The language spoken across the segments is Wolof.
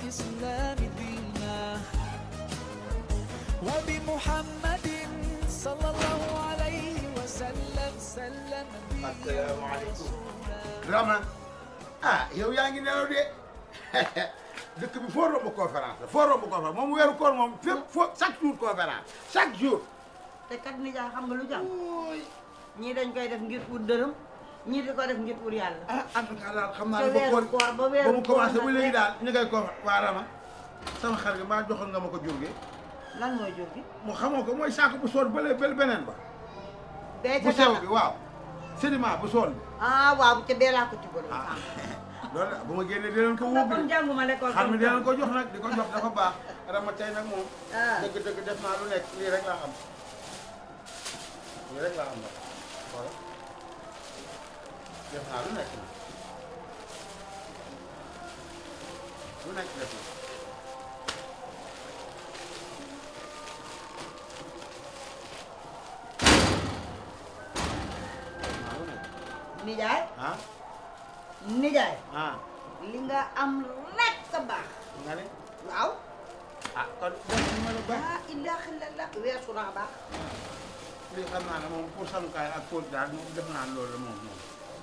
الإسلام دينا وبمحمد صلى الله عليه وسلم سلم السلام عليكم Rama ah yow yaa ngi nelaw de dëkk bi foo romb conférence la foo romb conférence moom weeru koor moom fépp foo chaque jour conférence chaque jour. te kat nijaay xam nga lu jàmm ñii dañ koy def ngir ut dërëm ñii di ko def ngir ut yàlla ah en tout cas daal xam naa te ne ba weeru koor koor ba ba weeru mu koor commencé ba nag léegi rek. daal ñu koy ko waa Rama sama xar gi maa joxoon nga ma ko jur gi lan mooy jur gi mu xamoo ko mooy saako bu sool bële bële beneen ba bee bu ca sew tata bi waaw sédiment bu sool bi ah waaw ca bee laa ko ci bëri ah loolu la bu ma génnee dinañ ko wóob kon jànguma l'école xar mi dinañ ko jox nag di ko jox dafa baax Rama tey nag moom ah dëgg dëgg def naa lu nekk lii rek laa am lii rek laa am nag voilà def naa lu nekk nag lu nekk def na def naa lu nekk nijaay ah nijaay ah li nga am rek sa baax nga ne waaw ah kon def na ma lu baax ah ilaaha illallah weesu naa baax lii xam naa ne moom pour samukaay ak pour daal moom def naa loolu moom moom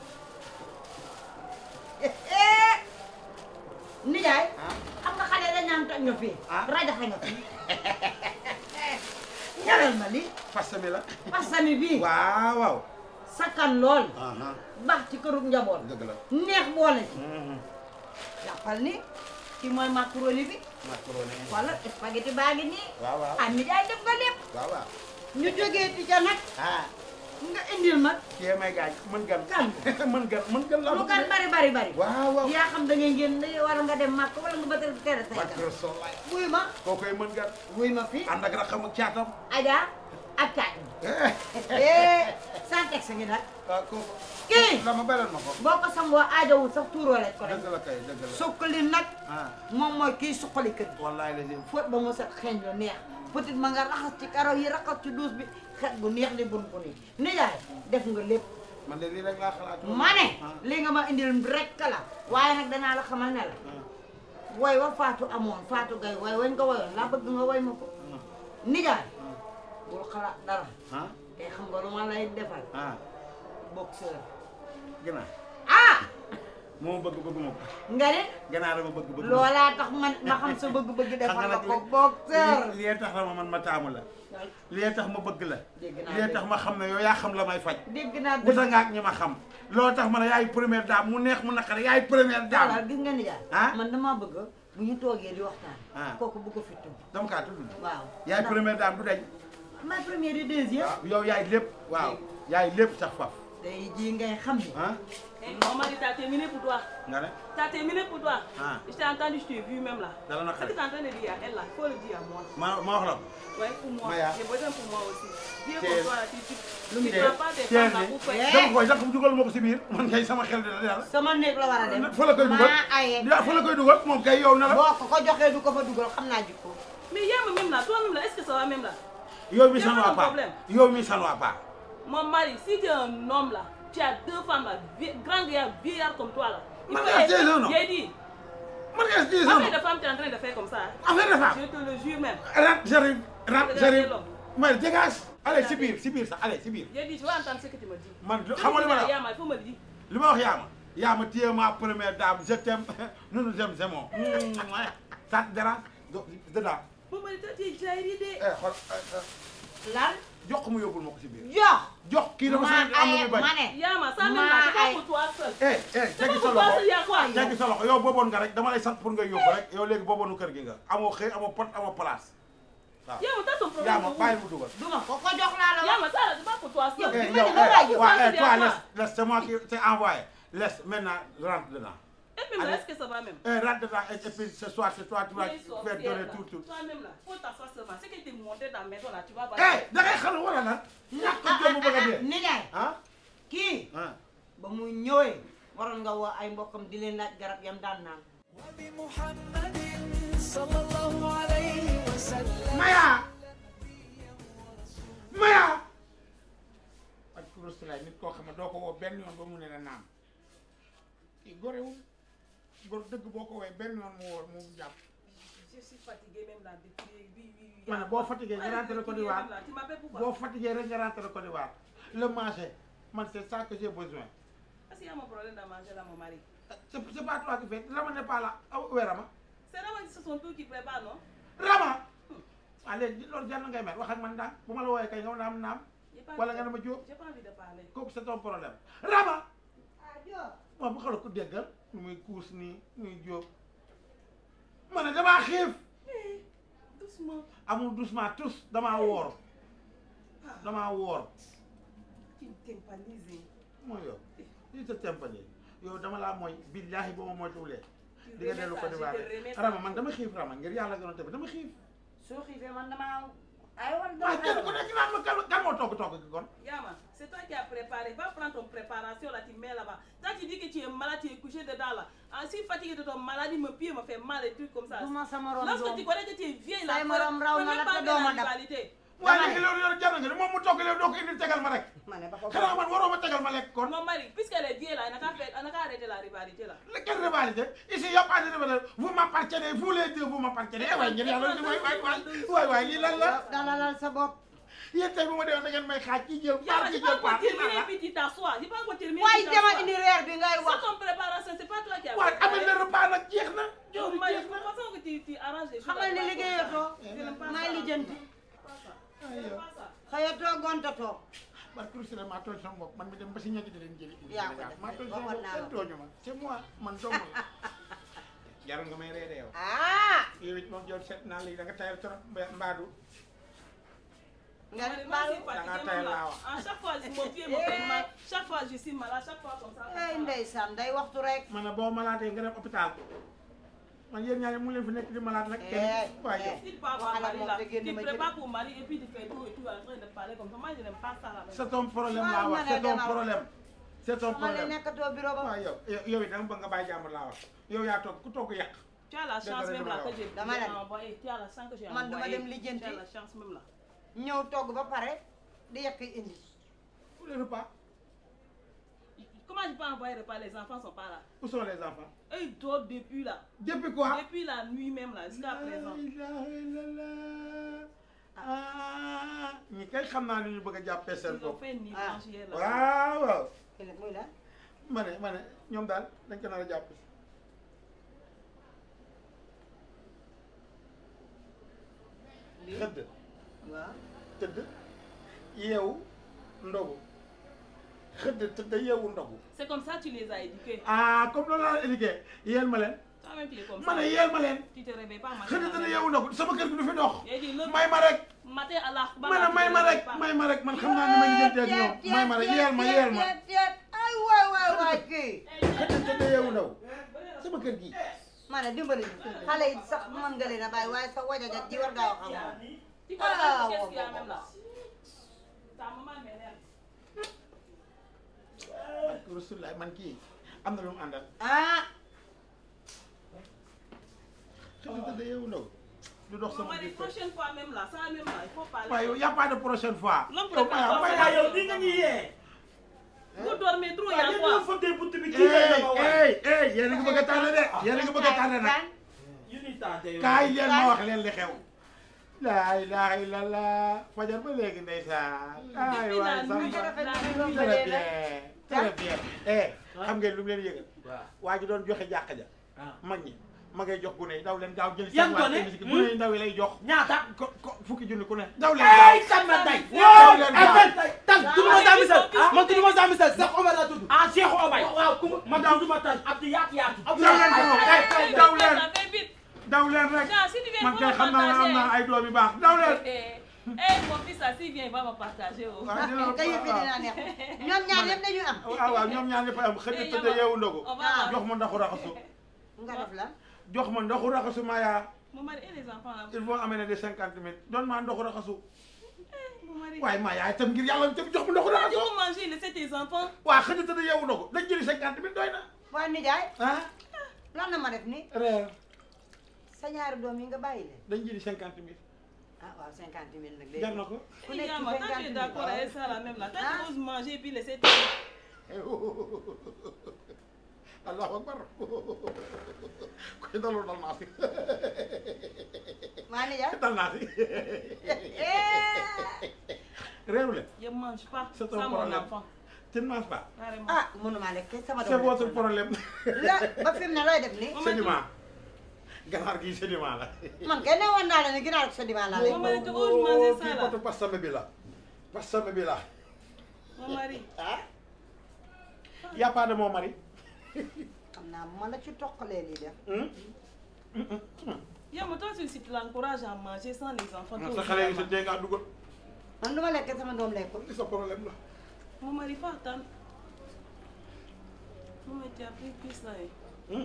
nijaay ah xam nga xale dañ naan toj nga fii Ah. rajaxe nga fii ñaral ma li fas mi la pasami bii waaw waaw sakkan lool ah baax ci kërug njaboot dëgg la neex boole ci jàppal ni ki mooy macaroni bi macaroni wala spaghetti baa ngi nii waaw waaw ah nijaay def nga lépp waaw waaw ñu jógee ti ca nag ah nga indil ma kii may gaañ mën gan Gan. mën gan mën gan la lu kan bari bari bari waaw waaw yaa xam da ngay ngeen da war nga dem màkk wala nga bëtal tere say Bakr gan Solaay wuy ma koo koy mën gan wuy ma fii ànd ak raxam ak caatam Adja ak caaj eh sans texte ngi nag ah kooku Kii. la ma belal ma ko boo ko sangoo aajowul sax tuuroo lañ ko def dëgg la kay dëgg la suqali nag ah moom mooy kii suqali kër gi wallaay la jëm fóot ba mu set xeeñ lu neex peut ma nga raxas ci karaw yi raxas ci duus bi xet bu neex li bun bu nii nijaay def nga lépp man de lii rek laa xalaat ma ne ah li nga ma indil rek la waaye nag danaa la xamal ne la woy wa faatu amoon faatu gay woy wañ ko woyoon laa bëgg nga woy ma ko nijaay bul xalaat dara ah te xam nga lu ma lay defal ah boxeur ginaar ah moo bëgg bëgg ma ko nga ne ginaar ma bëgg bëgg ma ko. loolaa tax man ma xam sa bëgg-bëgg defal la nag ko li- boxeur li li tax la ma man ma taamu la li tax ma bëgg la Dégg naa li tax ma xam ne yow yaa xam la may faj dégg naa wuta nga ak ñi ma xam loolu tax ma ne yaay première dame mu neex mu naqare yaay première daal dame gis nga nijaay Ah? man damaa bëgg bu ñu toogee di waxtaan Ah. kooku bu ko fi tudd dama kaa tudd waaw yaay ndax première dame du dañ may première et deuxième yow yaay lépp waaw yaay lépp sax faf tey jii ngay xam ni ah Eh, Mon mari t'a terminé pour toi. nga ne T'as terminé pour toi. Ah. Je t'ai entendu, je t'ai vu même là. dala Ce naqare que t'es en train de dire à elle là, il faut le dire à moi. ma ma wax la ko Ouais, pour moi. Maya. J'ai besoin pour moi aussi. Viens Tiens. pour toi là, tu tu lu mu tu prends pas tes teel femmes là ni pour faire. Eh. dama koy sax dugal ma ko si biir man kay sama xel dina yàlla sama néeg la war a dem fa la koy dugal maa aye yaa fa la koy dugal moom kay yow na la boo ko ko joxee du ko fa dugal xam naa jikko Mais Yam même là, toi même là, est-ce que ça va même là yow mi Y a san pas waa de paa problème. yow mi san waa paa Mon mari, si tu es un homme là, tu as deux femmes là, vie- grand vieillard, vieillard comme toi là. Il Mais faut regarde, aider. c'est un homme. J'ai dit, man nga si combien sama de femmes tu es en train de faire comme ça hein? affaire de femme Je te le jure même. rentre j'arrive rentre Regardez j'arrive l'homme. mais dégage allez si biir si biir sax allez si biir J'ai dit, je vais entendre ce que tu me dis. man Je xam nga li ma la dis, Yam, il faut me le dire. li ma wax yaama yaama téye ma première dame je t'aime nous nous aimons c'est bon ça te dérange do dedans Mon mari, toi, tu es jailli eh xool lan jox ko mu yóbbul ma ko si biir jox jox kii dafa maa sant am na aye muy bañ ma ne Yama, ça même là, Ma c'est pas aye. pour toi seul. eh eh C'est teggi pas sa pour toi loxo seul, il y a quoi teggi sa loxo yow booboon nga rek dama lay sant pour nga yóbbu rek yow léegi booboonu kër gi nga amoo xëy amoo pot amoo place waaw Yama, t'as ton problème. yaama de bàyyi ouf. mu dugal duma ko ko jox laa la wax Yama, ça là, c'est pas pour toi seul. Yow, Eh, di ma yow, ne ma eh, bàyyi yow. ouais, Ça, eh, c'est toi, à laisse, toi. laisse, c'est moi qui t'ai envoyé. Laisse, maintenant, rentre dedans. Et puis, Allez. là, est-ce que ça va même Eh, rentre dedans, et, et puis ce soir, c'est toi, tu vas Mais faire sorcière, donner là. tout, tout. Toi-même là, faut t'asseoir seulement. C'est que t'es monté dans la maison là, tu vas Eh, da ngay xam wala lan? ñàkk a jom bu bëgg a dee. nijaay ah kii ah. ba mu ñëwee waroon nga woo ay mbokkam di leen laaj garab yam daan naan وبمحمد صلى الله عليه وسلم Maya. Maya. ak kurus laay nit koo xam ne doo ko woo benn yoon ba mu ne la naam. kii gorewul gor dëgg boo ko woowee benn yoon mu woo mu jàpp je suis fatiguée même là depuis oui oui oui. ma ne boo fatigué nga rentré Côte d'Ivoire Même là, Tu m'appelles pourquoi boo fatigué rek nga rentré Côte d'Ivoire le manger man c'est ça que j'ai besoin Est-ce qu'il y a mon problème de manger là, mon mari c'est c'est pas toi qui fais Rama n'est pas là ah où est Rama C'est vraiment c'est son tour qui prépare, non Rama waaw léegi loolu jar na ngay mer wax ak man daal bu ma la wooyee kay nga naam naam J'ai pas wala envie nga de- ne ma jóob J'ai pas envie de parler. kooku c'est ton problème Rama ah Diop moom bu xala ko déggal nu muy kuus nii muy jóob ma ne damaa xiif Eh, doucement. amul doucement tous damaa woor damaa woor Tu me tympanises. mooy yow lii sa tempani yow dama laa mooy billaahi boo ma moytuwulee Tu di nga remets dellu ça, Côte d'Ivoire je te remets ça. Rama man dama xiif Rama ngir yàlla gënoon tamit dama xiif soo xiifee man damaa ay wan waaye kenn ku nekk naan ma kan kan moo togg togg gi kon Yama, c'est toi qui as préparé. Va prendre ton préparation là, tu mets là-bas. Quand tu dis que tu es malade, tu es couché dedans là. Ah, si fatigué de ton maladie, mon pied me fait mal et trucs comme ça. du ma sa morom Lorsque tu doom connais que tu es vieille là, Say morom raw na la te doo ma dab. rivalité. waaye Dama léegi ne. loolu yow jar na nga ni moom mu togg léegi doo ko indi tegal ma rek ma ne ba ko xanaa man waroo ma tegal ma lekk kon Mon mari, puisqu'elle est vieille là, elle n'a qu'à faire- elle n'a qu'à arrêter la rivalité là. la quelle rivalité ici y a pas de rivalité vous m'appartenez vous les deux vous m'appartenez eh waay ngir yàlla di waay waay waay waay waay lii lan la dalalal sa bopp yéen tey bu ma deewoon da ngeen may xaaj ci jël Yama, paar j'ai ci pas jël encore paar lii lan terminé la puis tu t'assois. J'ai pas encore terminé. waaye tu dama t'assois. indi reer bi ngay wax C'est ton préparation, c'est pas toi qui as waaw amee préparé. na repas nag jeex na Mon jooju mari, jeex de na toute façon que tu, tu arranges les choses. xamal ni là-bas, liggéeyatoo comme ça. Je n'aime pas may ça. lijjanti Pas ça. Ay, Je n'aime yow. pas ça. xëyatoo gontatoo man pour maa tooñ sama bopp man mi dem ba si ñetti di leen jëli indi Yaa ko Sénégal def maa tooñ sama waxoon bopp naa la kenn tooñu ma c'est moi man dong la jarul nga may reede yow ah yow it moom yow seet naa léegi da nga tayal trop mba- mbaadu nga Moi, ne moi, je Badou suis Dans la fatiguée, taille même là. là, À chaque fois, mon pied me fait mal. Chaque fois, je suis malade. Chaque fois, comme ça. comme ay ça. ndeysaan day waxtu rek man ne boo malaatee nga dem hôpital man yéen ñaari mu leen fi nekk di malade nag Eh, kenn waaye yow eh. Si tu peux avoir Waxal ak mari moom là, te tu génn ma prépares pour mari et puis tu fais tout et tout en train de parler comme ça. Moi, je n'aime pas ça là. c'est ton problème Waaw, laa wax ma ne c'est ton demal. problème c'est ton xamal ne problème nekkatoo bureau ba waaw yow yow it da nga bëgg nga bàyyi jàmbur laa wax yow yaa toog ku toog yàq Tu as la chance même là que j'ai Dama j'ai la- envoyé. Tu as la chance que j'ai Man dama envoyé. dem lijjanti. Tu as la chance même là. ñëw togg ba pare di yekk indi pour le repas Comment je peux envoyer repas Les enfants sont pas là. où sont les enfants Eux, ils dorment depuis là. depuis quoi Depuis la nuit même là, jusqu'à présent. La ilaha illallah. ah ñi kay xam naa ni ñu bëgg a jàppee seen Ils ont bopp fait une nuit Ah. blanche hier là. waaw waaw ki nag muy la ma ne ma ne ñoom daal dañ ko nar a jàpp lii xëdd waaw tëdd yeewu ndogu xëdd tëdd yeewu ndogu C'est comme ça que tu les as éduqués. ah comme loolu laa éduqué yeel ma leen Toi-même, tu es comme ma ça. ne yeel ma leen Tu te réveilles pas matin. xëdd à la tëdd même yeewu ndogu sama kër gi du fi dox J'ai dit, le may ma rek matin à la ma ne may ma rek may ma rek man xam naa ni may lijjantee ak ñoom may ma rek yeel ma yeel ma teet teet ay waay waay waay kii xëdd tëdd yeewu ndogu sama kër gi ma ne dimbali ñu xale yi sax mën nga leen a bàyyi waaye sa wajajat ji war ngaa wax ak moom Tu connais Ah, qu'est-ce ouais, qu'il y a ouais, même là Ta maman m'énerve. barke Rasulullah man kii am na lu mu àndal ah xëdd tëdd yeewu ndogu du dox Non, sama mais biir la kër prochaine fois même là, ça même là, il faut parler. waaye yow y a pas de prochaine fois L'homme yow prépare Maya pas Maya ça. yow yow di nga ñuy yee. Vous dormez trop, il y waaw a yéen quoi ñoo fëttee bunt bi kii lay dama waay. hey hey yéen a ngi bëgg a tardé de yéen a ngi bëgg a tardé nag yu ñuy tardé yow. kaay leen ma wax leen li xew laa ilaha illallah fajar ba léegi ndeysaan ay Depuis waay la nuit, samba la Très nuit. très bien très bien eh xam ngeen lu mu leen yëgal waaw waa ji doon joxe jàkka ja ah. mag ñi ma ngay jox gune yi daw leen gaaw jël Yan seen waa gone? tennis gi gune yi ndaw yi lay jox ñaata. ko ko fukki junni ku ne daw leen gaaw ay kan ma tay. Daw leen ay gaaw. tay tan tudd ma saa misal. ah man tudd ma saa misal Cheikh Omar laa tudd. ah Cheikh Omar. waaw ku ma man tudd ma tan Abdou yaatu yaatu. daw leen gaaw Fais daw vite, leen ça fait vite. daw leen rek Tiens, si tu viens, man il kay faut xam me naa ne am naa partager. ay doom yu baax daw leen Eh, eh, mon fils, ça, s'il vient, il va me partager. oh. waaw dina la kay yëf yi dinaa neex ñoom ñaar yëpp dañuy am waaw waaw ñoom ñaar ñëpp am xëy tëdd yeewu ndogu On va jox ma ndoxu raxasu nga def la jox ma ndoxu raxasu Maya Mon mari et les enfants là. il faut amener des cinquante mille donne ma ndoxu raxasu Mon mari. waaye Maya itam ngir yàlla itam jox ma ndoxu Tu raxasu peux manger, laisser tes enfants. waaw xëy tëdd yeewu ndogu dañ jëli cinquante mille doy na waaye nijaay ah lan la ma def ni reer sa ñaari doom yi nga bàyyi leen dañ jëli cinquante mille ah waaw cinquante mille nag jar na ko Ku Eh, nekk Yama, ci quand tu es 50 d'accord 000. avec ça là même là, quand Ah. tu oses manger et puis laisser tes allahu akbar koy dalul dal naa si maa nijaay dal naa si réeru leen Je mange pas. C'est ton Ça, mon problème. enfant. tu ne manges pas Carrément. ah mënuma lekk sama doom c'est lekk votre na. problème la ba fi mu ne looy def nii sédiment ganaar gi sédiment la man kay ne woon naa la ne ginnaaw sa dimaa laa lekk Mon mari, tu oses manger ça kii là potu pasame bi la pasame bi la Mon mari. ah y a pas de mon mari xam naa bu ma la ci toqalee lii def Hmm? Yeah, mais toi, si tu l'encourages à manger sans les enfants, toi sa aussi, xale yi tu sa vas dee ngaa dugal man du ma lekk sama doom lekkul li sa problème la manger. Mon mari, faut attendre. Non, mais tu as pris plus là. eh.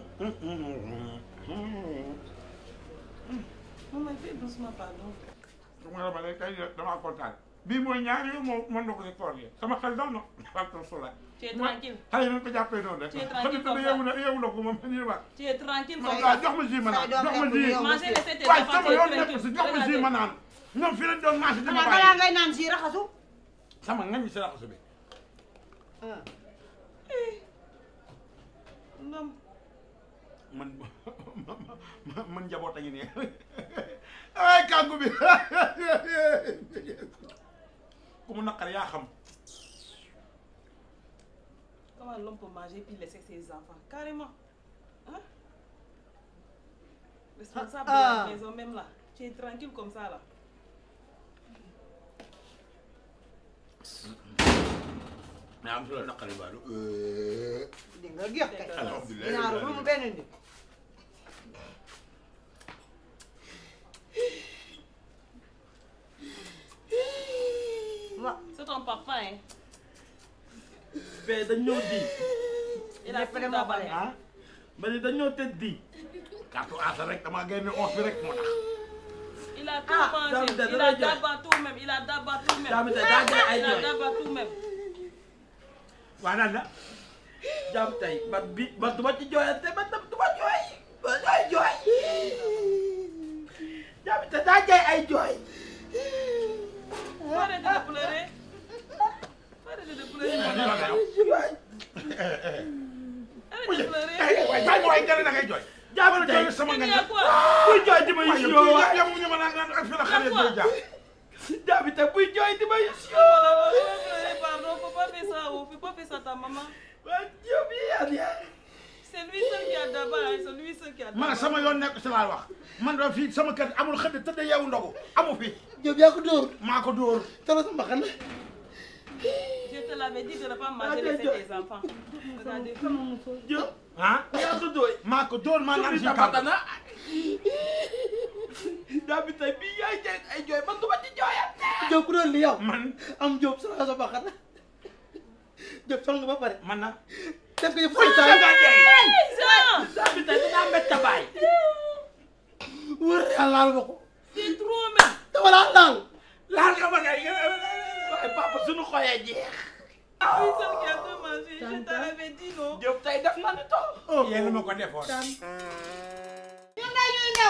Non, mais fais doucement, pardon. ma la ma ne kay damaa kontaan bii mooy ñaari yoon moo mën na ko si koor gi sama xel dal na wàllu sula Tu es tranquille. xale yi nañ ko jàppee noonu rek Tu es tranquille xam comme ne yeewu na yeewu na ko moom ñu wax Tu es tranquille man comme waaw ça. jox ma ji ma naan Say doom jox ma lekkul ji yow. Manger, laisser tes waaye enfants, sama tu es yoon nekk tranquille. si jox ma ji ma naan ñoom fi lañ doon marché di ma xanaa balaa bàyyi ngay naan si raxasu sama ngañ si raxasu bi Non. man man njaboot a ngi nii ay kàngu bi ku mu naqar yaa xam Comment l'homme peut manger puis laisser ses enfants Carrément. Hein Responsable Ah, de ah. la maison même là. Tu es tranquille comme ça là. mais am su la naqari baalu di nga géex kay alhamdulilah ginaaru lu mu benn nit wa C'est ton papa, hein. mais dañ ñëw di Il a Lépp tout de moo ko d'abord. lekk. ah ma ne dañ ñëw tëdd di carte asa rek damaa génne os bi rek moo tax Il a tout Ah, mangé. David, Il David, a David. d'abord tout même. Il a d'abord tout même. David, David, David, Il a David. d'abord tout même. waa naan la jàmm tey man bi man du ma ci jooyante man tam du ma jooy ma jooy jooy jàmm te daa jaay ay jooy Faut arrêter de pleurer. Faut arrêter de pleurer. lii la madame. yow jooy Arrête de pleurer. waaye bàyyi ma waaye gën a da ngay jooy jàmm tey jooy sama Il ngañ y a quoi buy jooy di ma waaye yus yow yoo kii yow ñu ma naan naan ak fi la xale yi jaar jàmm te buy jooy di ma yus Oh là là, faut pas pleurer, pardon. Faut pas faire ça. oh. Faut pas faire ça à ta maman. waa jëm yi yaa yaa C'est lui seul qui a d'abord. hein. C'est lui seul qui a man d'abord. sama yoon nekk si laa wax man da fii sama kër amul xëdd tëdd yeewu ndogu amu fi jëm yaa ko dóor maa ko dóor tala sama xel Je te l'avais dit de ne pas manger laisser tes enfants. Regardez. jëm ah yaa ko dóor maa ko dóor maa naan si Jom kàddu tapatana jàmm tey bii yaay jaay ay jooy man du ma ci jooyante Diop ku doon li yow man am Diop sa sa baxat Diop sol nga ba pare man na def ko yëpp fuy saytaan nga jeey Ça, jàmm tey dinaa mbett baay wër yàlla laal ma ko c'est trop même. dama laa laal laal nga ma kay waaye papa suñu xooyee jeex C'est lui seul qui a tout mangé. Je t'avais dit non. jëm tey def na ni to yéen ma ko defoon